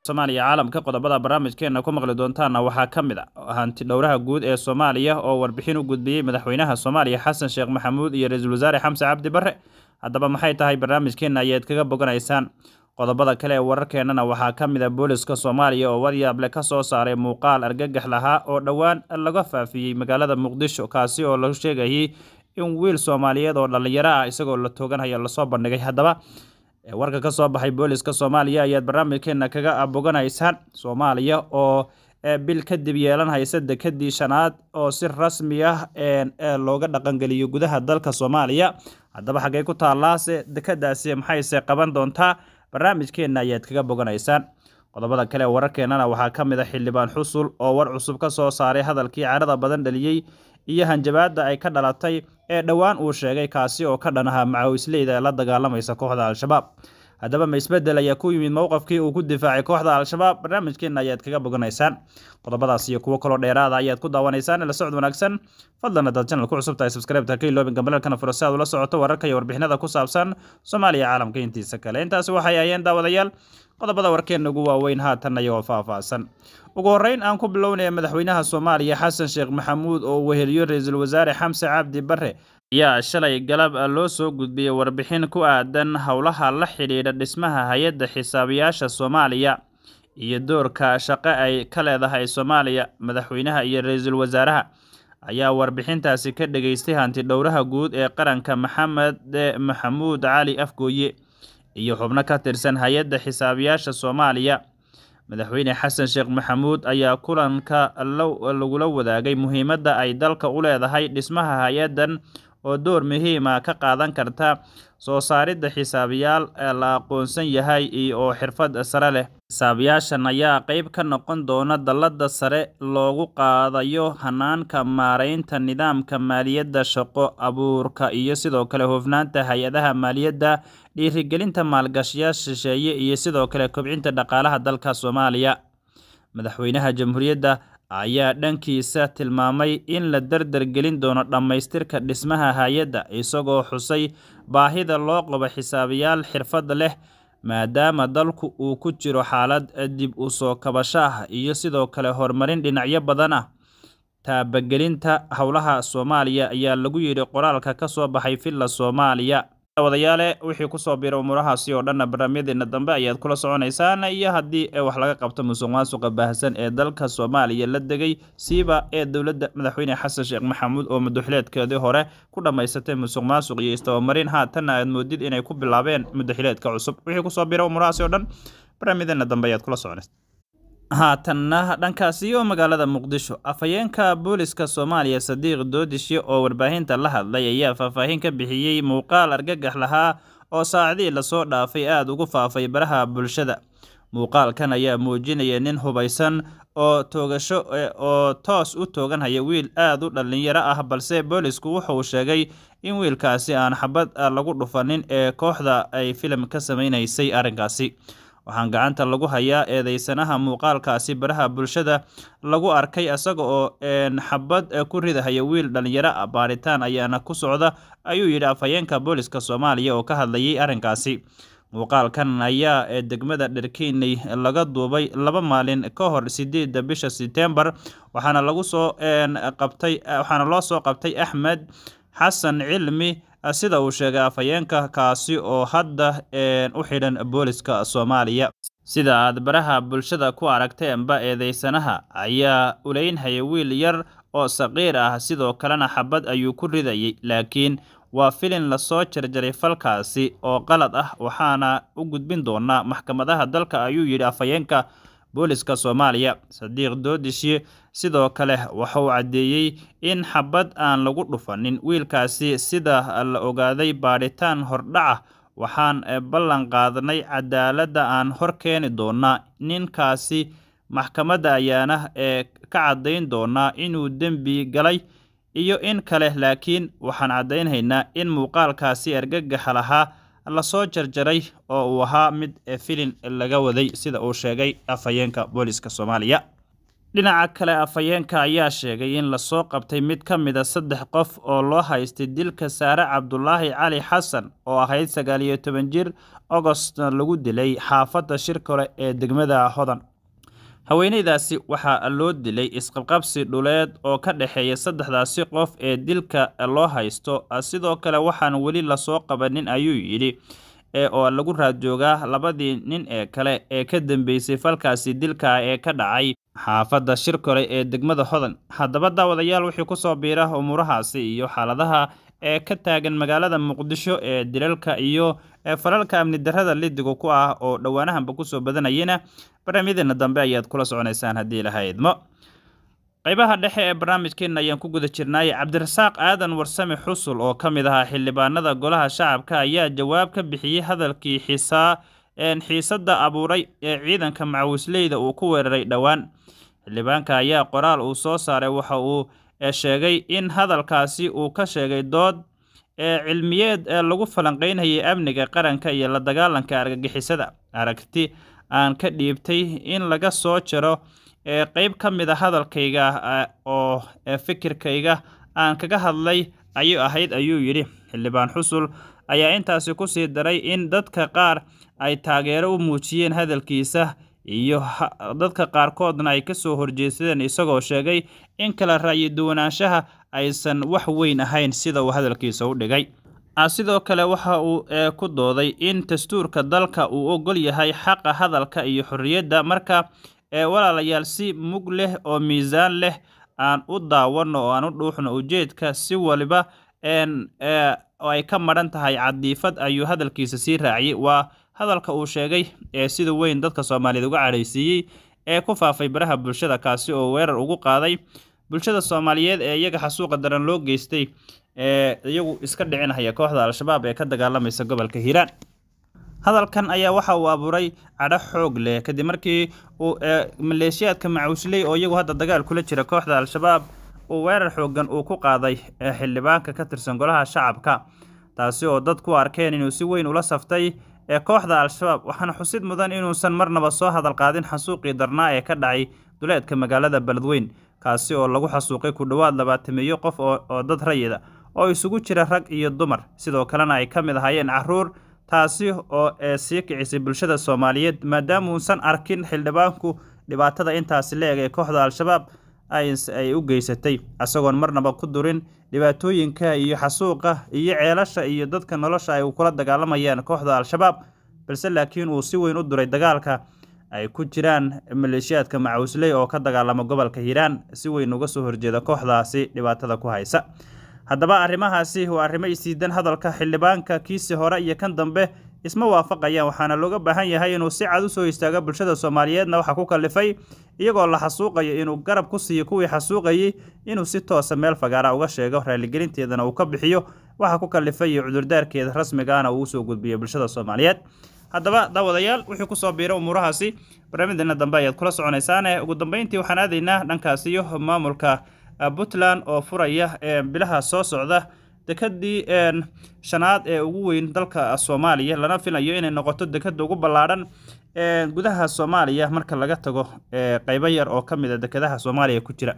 soomaaliya caalamka qodobada barnaamijkeena ku maqli doontaana waxaa ka mid a hanti dhowraha guud ee soomaaliya oo warbixin u gudbiyey madaxweynaha soomaaliya xasan sheekh maxamuud iyo ra-iisul wasaare xamse cabdi barre haddaba maxay tahay barnaamijkeena ayaad kaga boganaysaan qodobada kale ee wararkeenana waxaa ka mid a booliska soomaaliya oo waryaable ka soo saaray muuqaal argagax lahaa oo dhowaan laga faafiyey magaalada muqdisho kaasi oo lagu sheegayay in wiil soomaaliyeed oo dhallinyaro ah isagoo la tooganhayo lasoo bandhigay haddaba warka ka soo baxay booliska soomaaliya ayaad barnaamijkeena kaga boganaysaan soomaaliya oo bil kadib yeelan haysa dekadii shanaad oo si rasmi ah looga dhaqangeliyo gudaha dalka soomaaliya haddaba xaggey ku taalaase dekadaasi maxayse qaban doontaa barnaamijkeena ayaad kaga boganaysaan qodobada kale wararkeenana waxaa ka mid a xildhibaan xusul oo war cusub ka soo saaray hadalkii carada badan dhaliyey iyo hanjabaadda ay ka dhalatay ee dhowaan uu sheegay kaasi oo ka dhan aha macawisleyda ee la dagaalamaysa kooxda al-shabaab haddaba ma isbedel ayaa ku yimid mowqafkii uu ku difaacay kooxda al-shabaab barnaamijkeena ayaad kaga boganaysaan qodobadaas iyo kuwo kaloo dheeraada ayaad ku daawanaysaan la socod wanaagsan fadlan haddaad channel ku cusub tahay subscribe-ta ka iloobin gambalalkana furo si aad ula socoto wararka iyo warbixinada ku saabsan soomaaliya caalamka intiisa kale intaasi waxay ayeen daawadayaal qodobada warkeena ugu waaweyn haatan ayagoo faahfaahsan ugu horreyn aan ku bilownaya madaxweynaha soomaaliya xasan sheekh maxamuud oo weheliyo ra-iisul wasaare xamse cabdi barre ayaa shalay galab loo soo gudbiyey warbixin ku aadan howlaha la xidhiidha dhismaha hay-adda xisaabiyaasha soomaaliya iyo doorka shaqo ay ka leedahay soomaaliya madaxweynaha iyo ra-iisul wasaaraha ayaa warbixintaasi ka dhageystay hanti dhowraha guud ee qaranka maxamed maxamuud cali afgooye iyo xubno ka tirsan hay-adda xisaabiyaasha soomaaliya madaxweyne xasan sheekh maxamuud ayaa kulanka lagula wadaagay muhiimadda ay dalka u leedahay dhismaha hay-addan oo door muhiima ka qaadan karta soo saaridda xisaabiyaal la aqoonsan yahay iyo oo xirfad sare leh xisaabiyaashan ayaa qeyb ka noqon doona dallada sare loogu qaadayo hanaanka maareynta nidaamka maaliyadda shaqo abuurka iyo sidoo kale hufnaanta hay-adaha maaliyadda dhiirigelinta maalgashiyaal shisheeye iyo sidoo kale kobcinta dhaqaalaha dalka soomaaliya madaxweynaha jamhuuriyadda ayaa dhankiisa tilmaamay in la dardar gelin doono dhammaystirka dhismaha hay-adda isagoo xusay baahida loo qabo xisaabiyaal xirfad leh maadaama dalku uu ku jiro xaalad dib u soo kabasho ah iyo sidoo kale horumarin dhinacyo badan ah taabagelinta howlaha soomaaliya ayaa lagu yidhi qoraalka ka soo baxay villa soomaaliya wadayaale wixii kusoo biira umuurahaasi oo dhanna barnaamijyadeena dambe ayaad kula soconaysaan iyo haddii wax laga qabto musuq maasuqa baahsan ee dalka soomaaliya la degay siiba ee dowladda madaxweyne xasan sheekh maxamuud oo mudaxileedkeedii hore ku dhammaysatay musuq maasuq iyo istobamarin haatanna aad moodid inay ku bilaabeen mudaxileedka cusub wixii kusoo biira umuurahaasi oo dhan barnaamijyadeena dambe ayaad kula soconaysa haatanna dhankaasi oo magaalada muqdisho afhayeenka booliska soomaaliya sadiiq doodishe oo warbaahinta la hadlay ayaa faahfaahin ka bixiyey muuqaal argagax lahaa oo saacadii lasoo dhaafay aada ugu faafay baraha bulshada muuqaalkan ayaa muujinaya nin hubaysan oo toogasho oo toos u tooganhaya wiil aada u dhallinyaro ah balse boolisku wuxuu sheegay in wiilkaasi aan xabad lagu dhufanin ee kooxda ay filim ka sameynaysay arrinkaasi waxaan gacanta lagu hayaa eedeysanaha muuqaalkaasi baraha bulshada lagu arkay isaga oo xabad ku ridahaya wiil dhallinyaro ah baaritaan ayaana ku socda ayuu yidhi afhayeenka booliska soomaaliya oo ka hadlayay arrinkaasi muuqaalkan ayaa degmada dherkiiney laga duubay laba maalin ka hor sideedda bisha setembar waxaana lagu soo qabtay waxaana loo soo qabtay axmed xasan cilmi sida uu sheegay afhayeenka kaasi oo hadda u xidhan booliska soomaaliya sida aad baraha bulshada ku aragteenba eedeysanaha ayaa uleynhaya wiil yar oo saqiir ah sidoo kalena xabad ayuu ku ridayay laakiin waa filin lasoo jarjaray falkaasi oo qalad ah waxaana u gudbin doonaa maxkamadaha dalka ayuu yidhi afhayeenka booliska soomaaliya sadiiq doodishe sidoo kale waxauu caddeeyey in xabad aan lagu dhufanin wiilkaasi sida la ogaaday baadhitaan hordhaca waxaan ballan qaadnay cadaaladda aan hor keeni doonaa ninkaasi maxkamadda ayaana ee ka caddayn doonaa inuu dembi galay iyo in kale laakiin waxaan caddaynhaynaa in muuqaalkaasi argagaxa lahaa lasoo jarjaray oo uu ahaa mid filin laga waday sida uu sheegay afhayeenka booliska soomaaliya dhinaca kale afhayeenka ayaa sheegay in lasoo qabtay mid ka mid a saddex qof oo loo haystay dilka saare cabdulaahi cali xasan oo ahayd sagaal iyo toban jir ogostna lagu dilay xaafadda shirkole ee degmada hodan haweeneydaasi waxaa loo dilay isqabqabsi dhuleed oo ka dhexeeya saddexdaasi qof ee dilka loo haysto sidoo kale waxaan weli lasoo qabanin ayuu yidhi oo lagu raadjoogaa labadii nin ee kale ee ka dambeysay falkaasi dilka ee ka dhacay xaafadda shirkole ee degmada hodan haddaba daawadayaal wixii kusoo biira umuurahaasi iyo xaaladaha ee ka taagan magaalada muqdisho ee dilalka iyo falalka amni darrada lidiga ku ah oo dhowaanahanba kusoo badanayana barnaamijyadeena dambe ayaad kula soconaysaan haddii ilaha idmo qaybaha dhexe ee barnaamijkeena ayaan ku guda jirnay cabdirasaaq aadan warsame xusul oo ka mid ahaa xildhibaanada golaha shacabka ayaa jawaab ka bixiyey hadalkii xiisaa xiisadda abuuray ee ciidanka macawisleyda uu ku weeraray dhowaan xildhibaanka ayaa qoraal uu soo saaray waxa uu sheegay in hadalkaasi uu ka sheegay dood ee cilmiyeed ee lagu falanqeynayay amniga qaranka iyo la dagaalanka argagixisada aragti aan ka dhiibtay in laga soo jaro ee qeyb ka mid a hadalkayga oo fikirkayga aan kaga hadlay ayuu ahayd ayuu yidhi xildhibaan xusul ayaa intaasi kusii daray in dadka qaar ay taageero u muujiyeen hadalkiisa iyo dadka qaarkoodna ay kasoo horjeedsadeen isagoo sheegay in kala ra'yi duwanaanshaha aysan wax weyn ahayn sida uu hadalkiisa u dhigay sidoo kale waxa uu ku dooday in dastuurka dalka uu ogol yahay xaqa hadalka iyo xorriyadda marka walaalayaal si mug leh oo miisaan leh aan u daawano oo aan u dhuuxno ujeedka si waliba ay ka madhan tahay cadiifad ayuu hadalkiisa sii raaciyey waa hadalka uu sheegay ee sida weyn dadka soomaaliyeed uga cadhaysiiyey ee ku faafay baraha bulshada kaasi oo weerar ugu qaaday bulshada soomaaliyeed ee iyaga xasuuqa daran loo geystay ee iyagu iska dhicinhaya kooxda al-shabaab ee ka dagaalamaysa gobolka hiiraan hadalkan ayaa waxa uu abuuray cadho xoog leh kadib markii uu maleeshiyaadka macuusley oo iyagu hadda dagaal kula jira kooxda al-shabaab uu weerar xoogan uu ku qaaday xildhibaanka ka tirsan golaha shacabka taasi oo dad ku arkeen inuu si weyn ula saftay ee kooxda al-shabaab waxaana xusid mudan inuusan marnaba soo hadal qaadin xasuuqii darnaa ee ka dhacay duleedka magaalada beledweyn kaasi oo lagu xasuuqay ku dhowaad labaatameeyo qof oo dad rayida oo isugu jira rag iyo dumar sidoo kalena ay ka mid ahaayeen caruur taasi oo sii kicisay bulshada soomaaliyeed maadaama uusan arkin xildhibaanku dhibaatada intaasi la eg ee kooxda al-shabaab ay u geysatay isagoon marnaba ku durin dhibaatooyinka iyo xasuuqa iyo ceelasha iyo dadka nolosha ay kula dagaalamayaan kooxda al-shabaab balse laakiin uu si weyn u duray dagaalka ay ku jiraan maleeshiyaadka macawisley oo ka dagaalama gobolka hiiraan si weyn uga soo horjeeda kooxdaasi dhibaatada ku haysa haddaba arrimahaasi waa arrimo isiidan hadalka xildhibaanka kiisi hore iyo kan dambe isma waafaqayaan waxaana looga baahan yahay inuu si cad u soo istaago bulshada soomaaliyeedna waxaa ku kalifay iyagoo la xasuuqayo inuu garab ku siiyo kuwii xasuuqayey inuu si toosa meel fagaara uga sheego raaligelinteedana uu ka bixiyo waxaa ku kalifay iyo cudurdaarkeeda rasmigaana uu usoo gudbiyo bulshada soomaaliyeed haddaba daawadayaal wixii kusoo biira umuurahaasi barnaamijdeena dambe ayaad kula soconaysaane ugu dambeyntii waxaan aadaynaa dhankaas iyo maamulka puntland oo furaya bilaha soo socda dekadii shanaad ee ugu weyn dalka soomaaliya lana filayo inay noqoto dekada ugu ballaadhan gudaha soomaaliya marka laga tago qeybo yar oo ka mid a dekadaha soomaaliya ku jira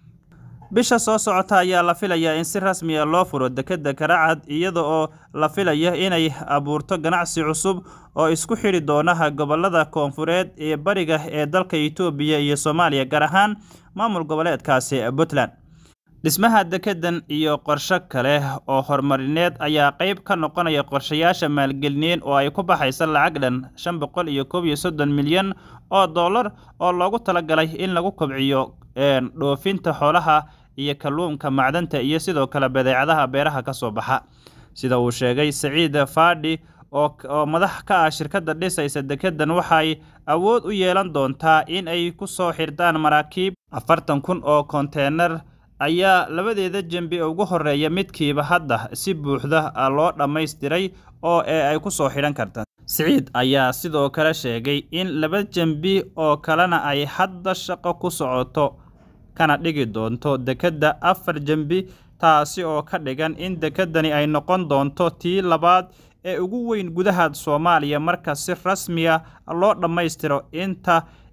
bisha soo socota ayaa la filayaa in si rasmiya loo furo dekeda karacad iyada oo la filaya inay abuurto ganacsi cusub oo isku xidhi doonaha gobolada koonfureed ee bariga ee dalka itoobiya iyo soomaaliya gaar ahaan maamul goboleedkaasi puntland dhismaha dekedan iyo qorsho kale oo horumarineed ayaa qeyb ka noqonaya qorshayaasha maalgelineed oo ay ku baxaysa lacag dhan shan boqol iyo koob iyo soddon milyan oo dollar oo loogu talagalay in lagu kobciyo dhoofinta xoolaha iyo kalluunka macdanta iyo sidoo kale badeecadaha beeraha ka soo baxa sida uu sheegay saciid faadhi oo madax ka ah shirkadda dhisaysa dekedan waxay awood u yeelan doontaa in ay ku soo xirdaan maraakiib afartan kun oo konteynar ayaa labadeeda jembi ugu horeeya midkiiba hadda si buuxda loo dhammaystiray oo ee ay ku soo xidhan karta siciid ayaa sidoo kale sheegay in laba jembi oo kalena ay hadda shaqo ku socoto kana dhigi doonto dekedda afar jembi taasi oo ka dhigan in dekedani ay noqon doonto tii labaad ee ugu weyn gudaha soomaaliya marka si rasmiya loo dhammaystiro inta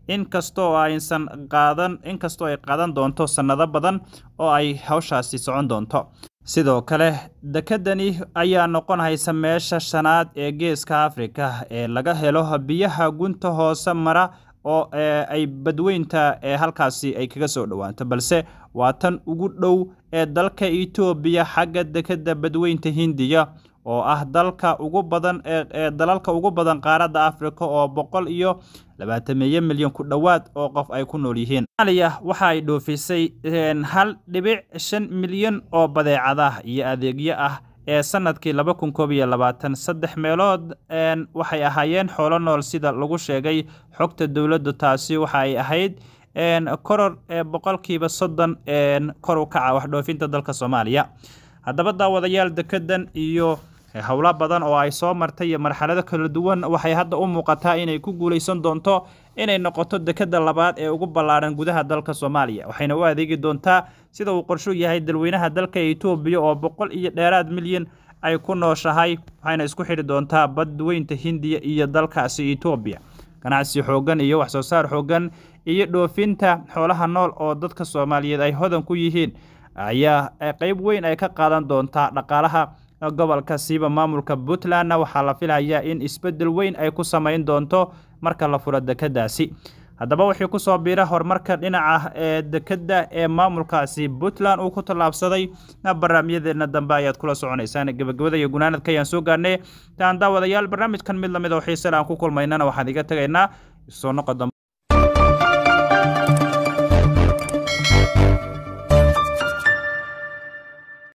inkastoo aysan qaadan inkastoo ay qaadan doonto sannado badan oo ay hawshaasi socon doonto sidoo kale dekedani ayaa noqon haysa meesha shanaad ee geeska afrika ee laga helo biyaha gunta hoose mara oo ay badweynta ee halkaasi ay kaga soo dhowaanto balse waa tan ugu dhow ee dalka etoobiya xagga dekeda badweynta hindiya oo ah dalka ugu badan ee dalalka ugu badan qaaradda afrika oo boqol iyo labaatameeyo milyan ku dhowaad oo qof ay ku nool yihiin somaaliya waxa ay dhoofisay hal dhibic shan milyan oo badeecadah iyo adeegyo ah ee sanadkii laba kun koob iyo labaatan saddex meelood waxay ahaayeen xoolo nool sida lagu sheegay xogta dowladdu taasi waxa ay ahayd koror boqolkiiba soddon kor u kaca waxdhoofinta dalka soomaaliya haddaba daawadayaal dekedan iyo howlo badan oo ay soo martay iyo marxalado kala duwan waxay hadda u muuqataa inay ku guuleysan doonto inay noqoto dekeda labaad ee ugu ballaaran gudaha dalka soomaaliya waxayna u adeegi doontaa sida uu qorshu yahay dalweynaha dalka etoobiya oo boqol iyo dheeraad milyan ay ku nooshahay waxayna isku xidhi doontaa badweynta hindiya iyo dalkaasi etoobiya ganacsi xoogan iyo wax soo saar xoogan iyo dhoofinta xoolaha nool oo dadka soomaaliyeed ay hodan ku yihiin ayaa qeyb weyn ay ka qaadan doontaa dhaqaalaha gobolka siiba maamulka puntlandna waxaa la filayaa in isbeddel weyn ay ku samayn doonto marka la furo dekedaasi haddaba wixii kusoo biira horumarka dhinaca ee dekeda ee maamulkaasi puntland uu ku tallaabsaday barnaamijyadeena dambe ayaad kula soconaysaan gebagabada iyo gunaanadka ayaan soo gaarnay taan daawadayaal barnaamijkan mid lamid oo xiisale aan ku kulmaynana waxaan iga tegaynaa soo noqo dambe